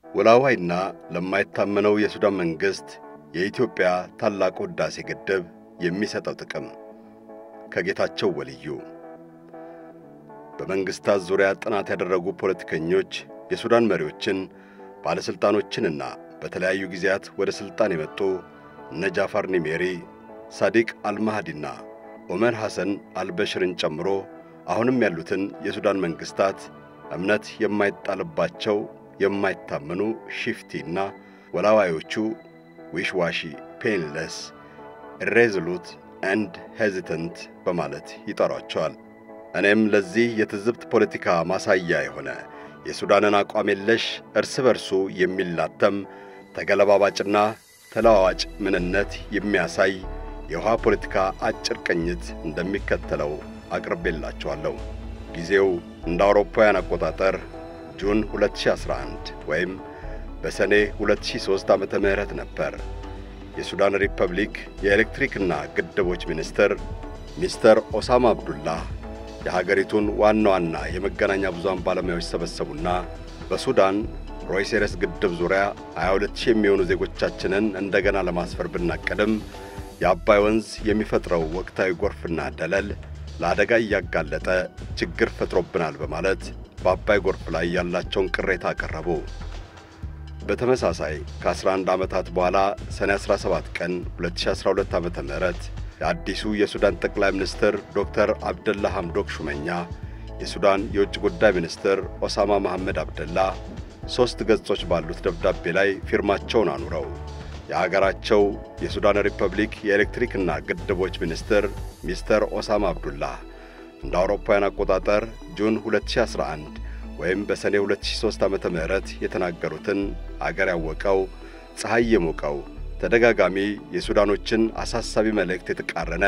ወላዋይና ለማይታመነው የሱዳን መንግሥት የኢትዮጵያ ታላቁ ሕዳሴ ግድብ የሚሰጠው ጥቅም ከጌታቸው ወልዩ በመንግሥታት ዙሪያ ጥናት ያደረጉ ፖለቲከኞች የሱዳን መሪዎችን ባለሥልጣኖችንና በተለያዩ ጊዜያት ወደ ሥልጣን የመጡ እነ ጃፋር ኒሜሪ፣ ሳዲቅ አልማህዲና ኦመር ሐሰን አልበሽርን ጨምሮ አሁንም ያሉትን የሱዳን መንግሥታት እምነት የማይጣልባቸው የማይታመኑ ሺፍቲና ወላዋዮቹ ዊሽዋሺ ፔንለስ ኢሬዞሉት ኤንድ ሄዚተንት በማለት ይጠሯቸዋል። እኔም ለዚህ የትዝብት ፖለቲካ ማሳያ የሆነ የሱዳንን አቋም የለሽ እርስ በርሱ የሚላተም ተገለባባጭና ተለዋዋጭ ምንነት የሚያሳይ የውሃ ፖለቲካ አጭር ቅኝት እንደሚከተለው አቅርቤላችኋለሁ። ጊዜው እንደ አውሮፓውያን አቆጣጠር ጁን 2011 ወይም በሰኔ 2003 ዓመተ ምህረት ነበር። የሱዳን ሪፐብሊክ የኤሌክትሪክና ግድቦች ሚኒስትር ሚስተር ኦሳማ አብዱላህ የሀገሪቱን ዋና ዋና የመገናኛ ብዙሃን ባለሙያዎች ሰበሰቡና በሱዳን ሮይሴረስ ግድብ ዙሪያ 22000 የሚሆኑ ዜጎቻችንን እንደገና ለማስፈር ብናቀድም የአባይ ወንዝ የሚፈጥረው ወቅታዊ ጎርፍና ደለል ለአደጋ እያጋለጠ ችግር ፈጥሮብናል በማለት በአባይ ጎርፍ ላይ ያላቸውን ቅሬታ አቀረቡ። በተመሳሳይ ከ11 ዓመታት በኋላ ሰኔ 17 ቀን 2012 ዓ ም የአዲሱ የሱዳን ጠቅላይ ሚኒስትር ዶክተር አብደላ ሐምዶክ ሹመኛ የሱዳን የውጭ ጉዳይ ሚኒስትር ኦሳማ መሐመድ አብደላ ሦስት ገጾች ባሉት ደብዳቤ ላይ ፊርማቸውን አኑረው የአገራቸው የሱዳን ሪፐብሊክ የኤሌክትሪክና ግድቦች ሚኒስትር ሚስተር ኦሳማ አብዱላህ እንደ አውሮፓውያን አቆጣጠር ጁን 2011 ወይም በሰኔ 2003 ዓመተ ምህረት የተናገሩትን አገር ያወቀው ፀሐይ የሞቀው ተደጋጋሚ የሱዳኖችን አሳሳቢ መልእክት የተቃረነ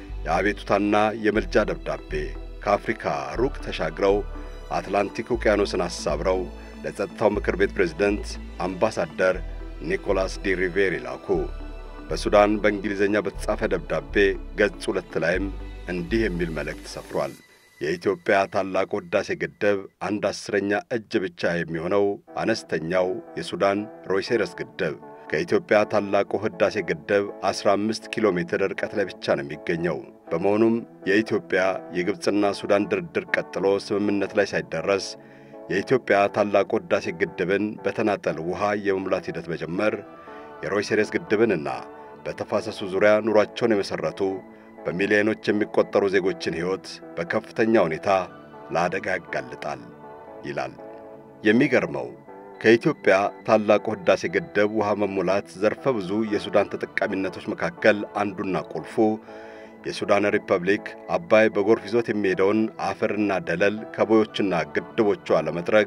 የአቤቱታና የምልጃ ደብዳቤ ከአፍሪካ ሩቅ ተሻግረው አትላንቲክ ውቅያኖስን አሳብረው ለጸጥታው ምክር ቤት ፕሬዝደንት አምባሳደር ኒኮላስ ዲ ሪቬሪ ላኩ። በሱዳን በእንግሊዝኛ በተጻፈ ደብዳቤ ገጽ ሁለት ላይም እንዲህ የሚል መልእክት ሰፍሯል። የኢትዮጵያ ታላቁ ሕዳሴ ግድብ አንድ አስረኛ እጅ ብቻ የሚሆነው አነስተኛው የሱዳን ሮይሴረስ ግድብ ከኢትዮጵያ ታላቁ ሕዳሴ ግድብ 15 ኪሎ ሜትር ርቀት ላይ ብቻ ነው የሚገኘው። በመሆኑም የኢትዮጵያ የግብፅና ሱዳን ድርድር ቀጥሎ ስምምነት ላይ ሳይደረስ የኢትዮጵያ ታላቁ ሕዳሴ ግድብን በተናጠል ውሃ የመሙላት ሂደት መጀመር የሮይሴሬስ ግድብንና በተፋሰሱ ዙሪያ ኑሯቸውን የመሠረቱ በሚሊዮኖች የሚቆጠሩ ዜጎችን ሕይወት በከፍተኛ ሁኔታ ለአደጋ ያጋልጣል ይላል። የሚገርመው ከኢትዮጵያ ታላቁ ሕዳሴ ግድብ ውሃ መሙላት ዘርፈ ብዙ የሱዳን ተጠቃሚነቶች መካከል አንዱና ቁልፉ የሱዳን ሪፐብሊክ አባይ በጎርፍ ይዞት የሚሄደውን አፈርና ደለል ከቦዮችና ግድቦቿ ለመጥረግ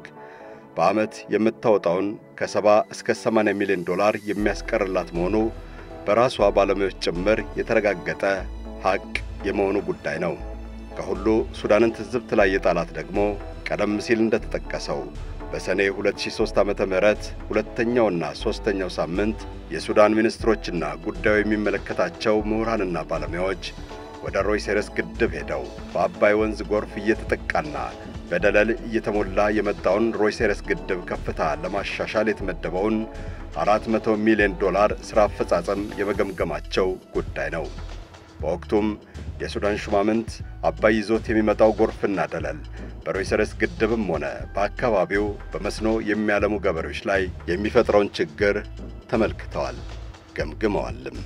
በዓመት የምታወጣውን ከሰባ እስከ 80 ሚሊዮን ዶላር የሚያስቀርላት መሆኑ በራሷ ባለሙያዎች ጭምር የተረጋገጠ ሐቅ የመሆኑ ጉዳይ ነው። ከሁሉ ሱዳንን ትዝብት ላይ የጣላት ደግሞ ቀደም ሲል እንደተጠቀሰው በሰኔ 2003 ዓመተ ምህረት ሁለተኛውና ሦስተኛው ሳምንት የሱዳን ሚኒስትሮችና ጉዳዩ የሚመለከታቸው ምሁራንና ባለሙያዎች ወደ ሮይሴረስ ግድብ ሄደው በአባይ ወንዝ ጎርፍ እየተጠቃና በደለል እየተሞላ የመጣውን ሮይሴረስ ግድብ ከፍታ ለማሻሻል የተመደበውን 400 ሚሊዮን ዶላር ሥራ አፈጻጸም የመገምገማቸው ጉዳይ ነው። በወቅቱም የሱዳን ሹማምንት አባይ ይዞት የሚመጣው ጎርፍና ደለል በሮይሰረስ ግድብም ሆነ በአካባቢው በመስኖ የሚያለሙ ገበሬዎች ላይ የሚፈጥረውን ችግር ተመልክተዋል፣ ገምግመዋልም።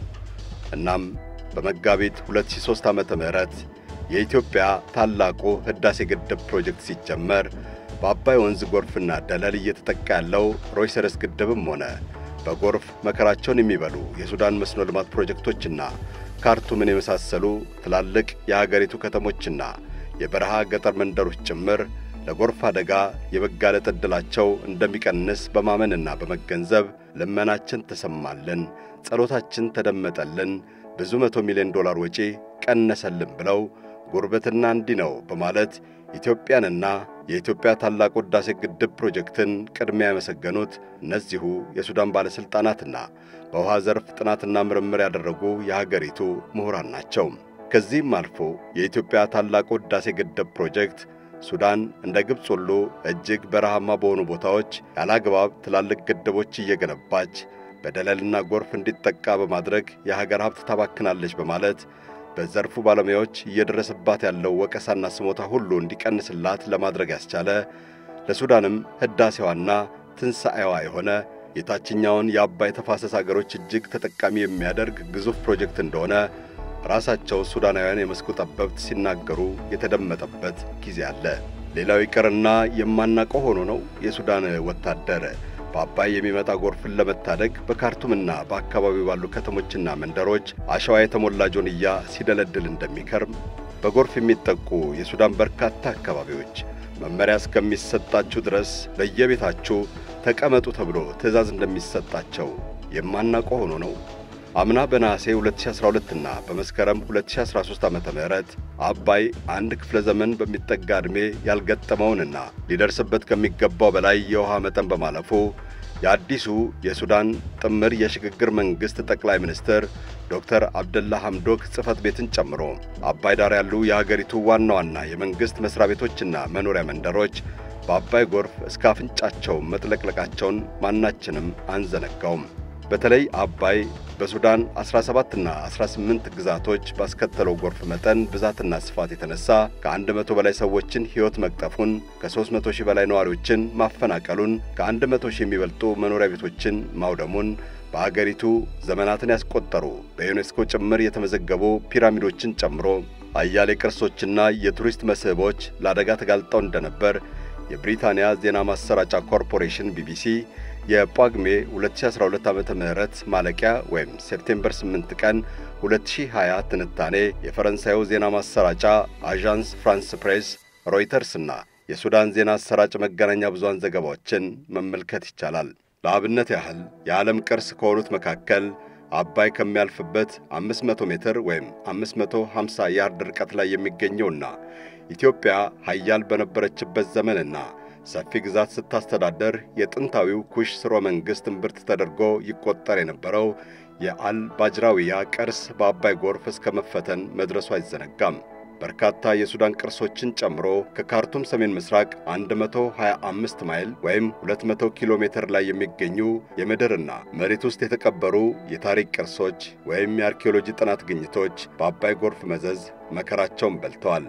እናም በመጋቢት 2003 ዓመተ ምህረት የኢትዮጵያ ታላቁ ሕዳሴ ግድብ ፕሮጀክት ሲጀመር በአባይ ወንዝ ጎርፍና ደለል እየተጠቃ ያለው ሮይሰረስ ግድብም ሆነ በጎርፍ መከራቸውን የሚበሉ የሱዳን መስኖ ልማት ፕሮጀክቶችና ካርቱምን የመሳሰሉ ትላልቅ የአገሪቱ ከተሞችና የበረሃ ገጠር መንደሮች ጭምር ለጎርፍ አደጋ የመጋለጥ ዕድላቸው እንደሚቀንስ በማመንና በመገንዘብ ልመናችን ተሰማልን፣ ጸሎታችን ተደመጠልን፣ ብዙ መቶ ሚሊዮን ዶላር ወጪ ቀነሰልን ብለው ጉርብትና እንዲህ ነው በማለት ኢትዮጵያንና የኢትዮጵያ ታላቁ ሕዳሴ ግድብ ፕሮጀክትን ቅድሚያ ያመሰገኑት እነዚሁ የሱዳን ባለሥልጣናትና በውሃ ዘርፍ ጥናትና ምርምር ያደረጉ የሀገሪቱ ምሁራን ናቸው። ከዚህም አልፎ የኢትዮጵያ ታላቁ ሕዳሴ ግድብ ፕሮጀክት ሱዳን እንደ ግብፅ ሁሉ እጅግ በረሃማ በሆኑ ቦታዎች ያላግባብ ትላልቅ ግድቦች እየገነባች በደለልና ጎርፍ እንዲጠቃ በማድረግ የሀገር ሀብት ታባክናለች በማለት በዘርፉ ባለሙያዎች እየደረሰባት ያለው ወቀሳና ስሞታ ሁሉ እንዲቀንስላት ለማድረግ ያስቻለ ለሱዳንም ሕዳሴዋና ትንሣኤዋ የሆነ የታችኛውን የአባይ ተፋሰስ አገሮች እጅግ ተጠቃሚ የሚያደርግ ግዙፍ ፕሮጀክት እንደሆነ ራሳቸው ሱዳናውያን የመስኩ ጠበብት ሲናገሩ የተደመጠበት ጊዜ አለ። ሌላው ይቅርና የማናውቀው ሆኖ ነው የሱዳን ወታደር በአባይ የሚመጣ ጎርፍን ለመታደግ በካርቱምና በአካባቢው ባሉ ከተሞችና መንደሮች አሸዋ የተሞላ ጆንያ ሲደለድል እንደሚከርም በጎርፍ የሚጠቁ የሱዳን በርካታ አካባቢዎች መመሪያ እስከሚሰጣችሁ ድረስ በየቤታችሁ ተቀመጡ ተብሎ ትዕዛዝ እንደሚሰጣቸው የማናውቀው ሆኖ ነው። አምና በነሐሴ 2012 እና በመስከረም 2013 ዓ ም አባይ አንድ ክፍለ ዘመን በሚጠጋ ዕድሜ ያልገጠመውንና ሊደርስበት ከሚገባው በላይ የውሃ መጠን በማለፉ የአዲሱ የሱዳን ጥምር የሽግግር መንግሥት ጠቅላይ ሚኒስትር ዶክተር አብደላ ሐምዶክ ጽሕፈት ቤትን ጨምሮ አባይ ዳር ያሉ የሀገሪቱ ዋና ዋና የመንግሥት መሥሪያ ቤቶችና መኖሪያ መንደሮች በአባይ ጎርፍ እስከ አፍንጫቸው መጥለቅለቃቸውን ማናችንም አንዘነጋውም። በተለይ አባይ በሱዳን 17ና 18 ግዛቶች ባስከተለው ጎርፍ መጠን ብዛትና ስፋት የተነሳ ከ100 በላይ ሰዎችን ሕይወት መቅጠፉን፣ ከ300 ሺህ በላይ ነዋሪዎችን ማፈናቀሉን፣ ከ100 ሺህ የሚበልጡ መኖሪያ ቤቶችን ማውደሙን፣ በአገሪቱ ዘመናትን ያስቆጠሩ በዩኔስኮ ጭምር የተመዘገቡ ፒራሚዶችን ጨምሮ አያሌ ቅርሶችና የቱሪስት መስህቦች ለአደጋ ተጋልጠው እንደነበር የብሪታንያ ዜና ማሰራጫ ኮርፖሬሽን ቢቢሲ የጳጉሜ 2012 ዓመተ ምህረት ማለቂያ ወይም ሴፕቴምበር 8 ቀን 2020 ትንታኔ የፈረንሳዩ ዜና ማሰራጫ አዣንስ ፍራንስ ፕሬስ፣ ሮይተርስና የሱዳን ዜና አሰራጭ መገናኛ ብዙሃን ዘገባዎችን መመልከት ይቻላል። ለአብነት ያህል የዓለም ቅርስ ከሆኑት መካከል አባይ ከሚያልፍበት 500 ሜትር ወይም 550 ያርድ ርቀት ላይ የሚገኘውና ኢትዮጵያ ሀያል በነበረችበት ዘመንና ሰፊ ግዛት ስታስተዳደር የጥንታዊው ኩሽ ስርወ መንግሥት እምብርት ተደርጎ ይቆጠር የነበረው የአል ባጅራዊያ ቅርስ በአባይ ጎርፍ እስከ መፈተን መድረሱ አይዘነጋም። በርካታ የሱዳን ቅርሶችን ጨምሮ ከካርቱም ሰሜን ምስራቅ 125 ማይል ወይም 200 ኪሎ ሜትር ላይ የሚገኙ የምድርና መሬት ውስጥ የተቀበሩ የታሪክ ቅርሶች ወይም የአርኪኦሎጂ ጥናት ግኝቶች በአባይ ጎርፍ መዘዝ መከራቸውን በልተዋል።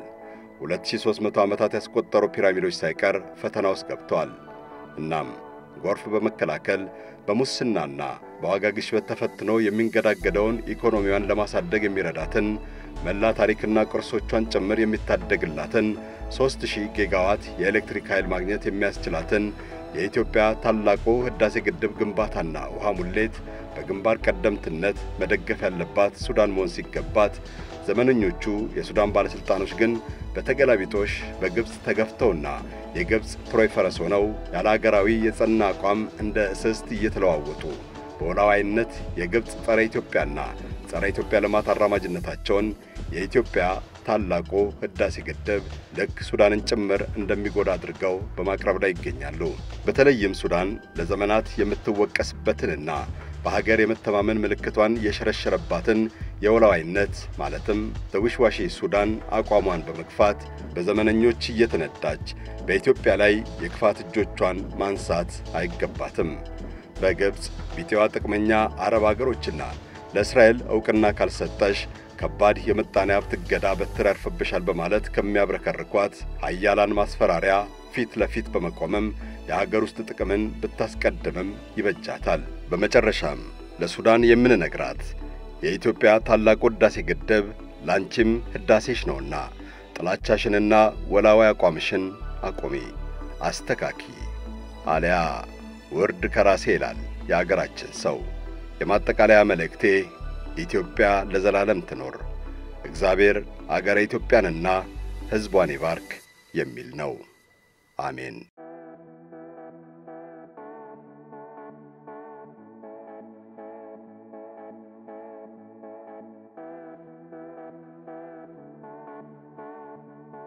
2300 ዓመታት ያስቆጠሩ ፒራሚዶች ሳይቀር ፈተና ውስጥ ገብተዋል። እናም ጎርፍ በመከላከል በሙስናና በዋጋ ግሽበት ተፈትኖ የሚንገዳገደውን ኢኮኖሚዋን ለማሳደግ የሚረዳትን መላ ታሪክና ቅርሶቿን ጭምር የሚታደግላትን 3000 ጊጋዋት የኤሌክትሪክ ኃይል ማግኘት የሚያስችላትን የኢትዮጵያ ታላቁ ሕዳሴ ግድብ ግንባታና ውሃ ሙሌት በግንባር ቀደምትነት መደገፍ ያለባት ሱዳን መሆን ሲገባት ዘመነኞቹ የሱዳን ባለሥልጣኖች ግን በተገላቢጦሽ በግብፅ ተገፍተውና የግብፅ ትሮይ ፈረስ ሆነው ያለ አገራዊ የጸና አቋም እንደ እስስት እየተለዋወጡ በወላዋይነት የግብፅ ጸረ ኢትዮጵያና ጸረ ኢትዮጵያ ልማት አራማጅነታቸውን የኢትዮጵያ ታላቁ ሕዳሴ ግድብ ልክ ሱዳንን ጭምር እንደሚጎዳ አድርገው በማቅረብ ላይ ይገኛሉ። በተለይም ሱዳን ለዘመናት የምትወቀስበትንና በሀገር የመተማመን ምልክቷን የሸረሸረባትን የወላዋይነት ማለትም በውሽዋሺ ሱዳን አቋሟን በመግፋት በዘመነኞች እየተነዳች በኢትዮጵያ ላይ የክፋት እጆቿን ማንሳት አይገባትም። በግብፅ ቢጤዋ ጥቅመኛ አረብ አገሮችና ለእስራኤል ዕውቅና ካልሰጠሽ ከባድ የምጣኔ ሀብት እገዳ በትር ያርፍብሻል በማለት ከሚያብረከርኳት ሀያላን ማስፈራሪያ ፊት ለፊት በመቆምም የሀገር ውስጥ ጥቅምን ብታስቀድምም ይበጃታል። በመጨረሻም ለሱዳን የምንነግራት የኢትዮጵያ ታላቁ ሕዳሴ ግድብ ላንቺም ሕዳሴሽ ነውና ጥላቻሽንና ወላዋይ አቋምሽን አቁሚ፣ አስተካኪ፣ አሊያ ውርድ ከራሴ ይላል የአገራችን ሰው። የማጠቃለያ መልእክቴ ኢትዮጵያ ለዘላለም ትኖር፣ እግዚአብሔር አገረ ኢትዮጵያንና ሕዝቧን ይባርክ የሚል ነው። አሜን።